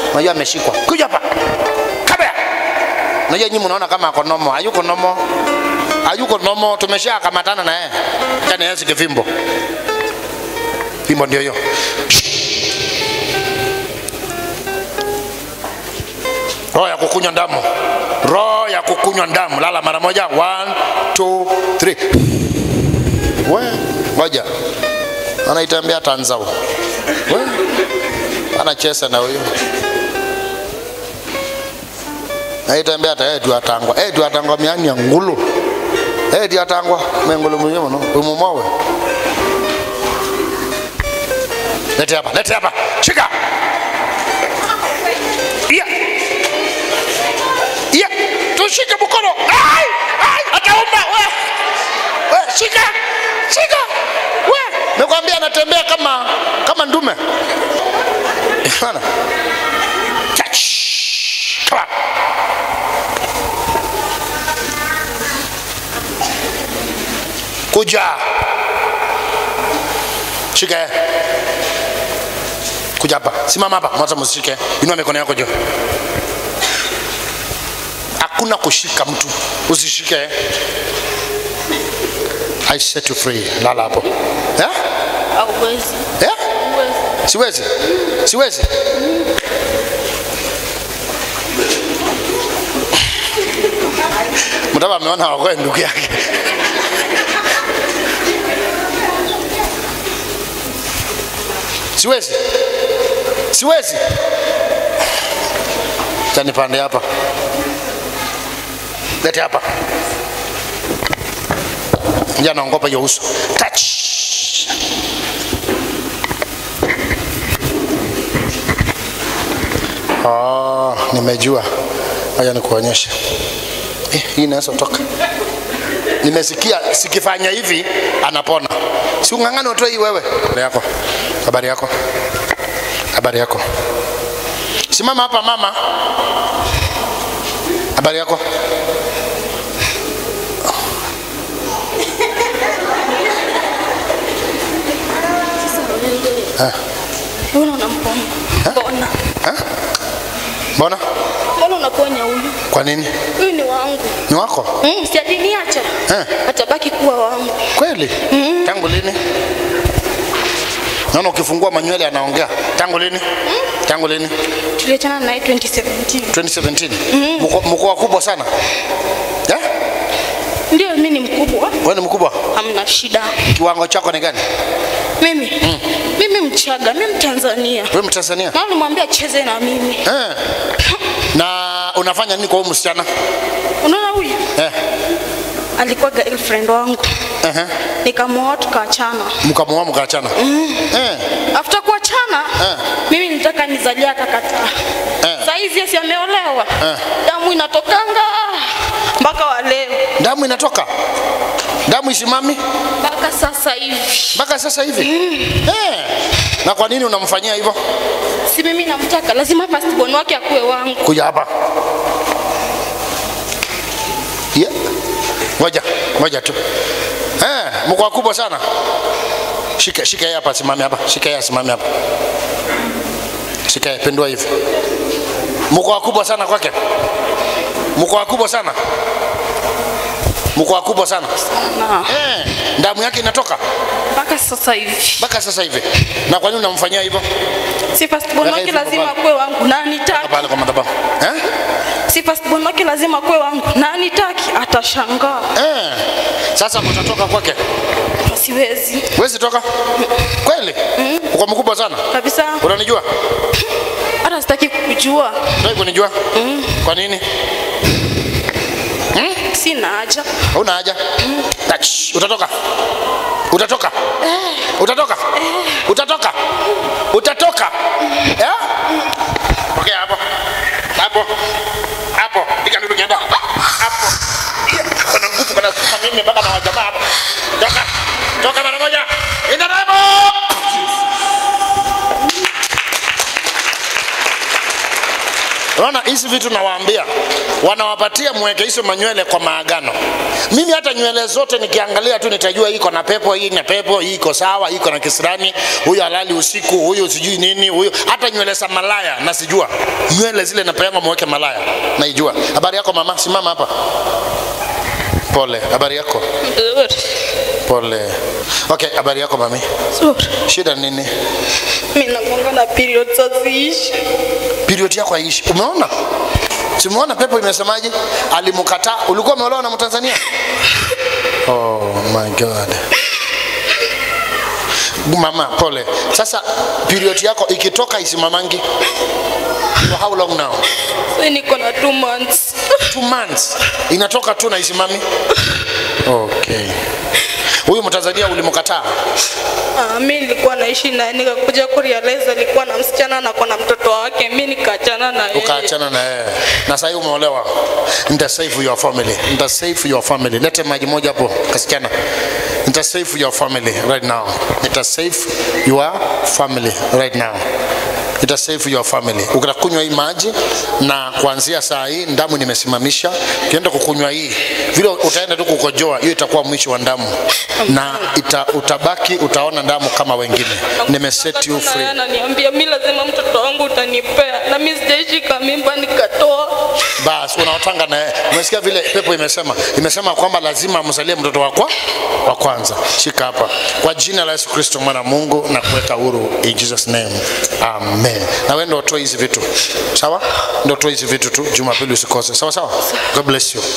unajua ameshikwa kuja hapa kabla unajua nyinyi mnaona kama ako nomo hayuko nomo hayuko nomo tumeshakamatana na yeye yani yeye sikivimbo fimbo ndio hiyo roho ya kukunywa damu roho ya kukunywa damu lala mara moja one two three we ngoja anaitembea tanzau we anacheza na huyo naitembea ta edu atangwa edu atangwa miani ya ngulu edu atangwa mengulu mwenyewe no umumowe lete hapa lete hapa shika yeah. yeah. tushike mkono ai ai ataumba we we shika shika we nikwambia anatembea kama kama ndume Bana. Touch. Come on. kuja shika yeye. kuja hapa simama hapa mwacha msishike inua mikono yako juu hakuna kushika mtu usishike yeye. I set you free lala hapo eh? Hauwezi. Eh? Huwezi. siwezi siwezi mtaba ameona wakoe ndugu yake siwezi siwezi chanipande hapa lete hapa nja naongopa hiyo uso touch Oh, nimejua. Acha nikuonyeshe. Eh, hii inaweza toka. Nimesikia sikifanya hivi anapona. Si ung'ang'ane utoe hii wewe. Habari yako. Habari yako. Habari yako. Simama hapa mama. Habari yako. Sasa unaende. Eh. Mbona unamponya? Mbona? Eh? Mbona? Mbona unaponya huyu? Kwa nini? Huyu ni wangu. Ni wako? Mm, si aliniacha. Eh. Atabaki kuwa wangu. Kweli? Tangu lini? Naona ukifungua manywele anaongea. Tangu lini? Tangu lini? Tuliachana naye 2017. 2017. Mko mko wakubwa sana. Eh? Ndio mimi ni mkubwa. Wewe ni mkubwa? Hamna shida. Kiwango chako ni gani? Mimi. Mimi Mchaga, mimi Mtanzania. Wewe Mtanzania? Na nimwambia acheze na mimi. Eh. Na unafanya nini kwa huyu msichana? Unaona huyu? Eh. Alikuwa girlfriend wangu. Eh. Nikamwoa tukaachana. Mkamuoa mkaachana. Eh. After kuachana Eh. mimi nilitaka nizalie akakataa. Eh. Saa hizi yesi ameolewa. Eh. Damu inatokanga mpaka wa leo. Damu inatoka. Damu isimami Mpaka sasa hivi. mpaka sasa hivi. Eh. Na kwa nini unamfanyia hivyo? Si mimi namtaka, lazima firstborn wake akuwe wangu. Kuja hapa. Yeah. Ngoja, ngoja tu. Eh, mko wakubwa sana. Shika shika yeye hapa, simame hapa. Shika yeye simame hapa. Shika yeye, pendua hivi. Mko wakubwa sana kwake. Mko wakubwa sana. Mko wakubwa sana. Na Eh, damu yake inatoka mpaka sasa hivi. mpaka sasa hivi. Na kwa nini unamfanyia hivyo? Si firstborn Weka wake hivi lazima pale. akuwe wangu na anitaki. Pale kwa madhabahu. Eh? Si firstborn wake lazima akuwe wangu na anitaki, atashangaa. Eh. Sasa mtatoka kwake. Siwezi Wezi toka? Kweli? Uko mkubwa sana. kabisa, Unanijua? hata sitaki kukujua. Unataka kunijua? Kwa nini? Sina haja. Hauna haja. Touch. Utatoka. Utatoka. Utatoka. Utatoka. Utatoka. Eh? Pokea hapo. Hapo. Hapo. Piga ndugu nyanda. Hapo. Yeah. Kuna nguvu kuna sukuma mimi mpaka na wajamaa hapo. Toka. Toka mara moja. Enda hapo. Unaona hizi vitu nawaambia, wanawapatia mweke hizo manywele kwa maagano. Mimi hata nywele zote nikiangalia tu nitajua hii iko na pepo, hii na pepo, hii iko sawa, hii iko na kisirani, huyu halali usiku, huyu sijui nini, huyu hata nywele za malaya nasijua. Nywele zile napeangwa mweke malaya naijua. Habari yako mama, simama hapa. Pole, habari yako? Nzuri. Pole. Okay, habari yako mami? Nzuri. Shida ni nini? Mimi nakuanga na period haziishi. period yako haishi. Umeona? Simuona pepo imesemaje? Alimkataa. Ulikuwa umeolewa na Mtanzania? Oh my God. Mama, pole. Sasa period yako ikitoka isimamangi. For how long now? Sasa niko na 2 months. Two months. Inatoka tu na isimami. Okay. Huyu Mtanzania ulimkataa? Ah, mimi nilikuwa naishi naye nikakuja kurealize alikuwa na msichana na kuna mtoto wake, mimi nikaachana na yeye. ukaachana na yeye na sasa hivi umeolewa nita save your family nita save your family lete maji moja hapo kasichana nita save your family right now nita save your family right now nita save your family ukitakunywa hii maji na kuanzia saa hii damu nimesimamisha ukienda kukunywa hii vile utaenda tu kukojoa hiyo itakuwa mwisho wa damu na ita, utabaki utaona damu kama wengine nimeset you free Ananiambia mimi lazima mtoto wangu utanipea, na mimi sijaishika mimba nikatoa. basi unaotanga na yeye. Umesikia vile pepo imesema, imesema kwamba lazima mzalie mtoto wako wa kwanza. Shika hapa kwa jina la Yesu Kristo mwana wa Mungu na kuweka huru in Jesus name, amen. Na wewe ndio utoe hizi vitu, sawa? Ndio utoe hizi vitu tu, Jumapili usikose, sawa sawa. God bless you.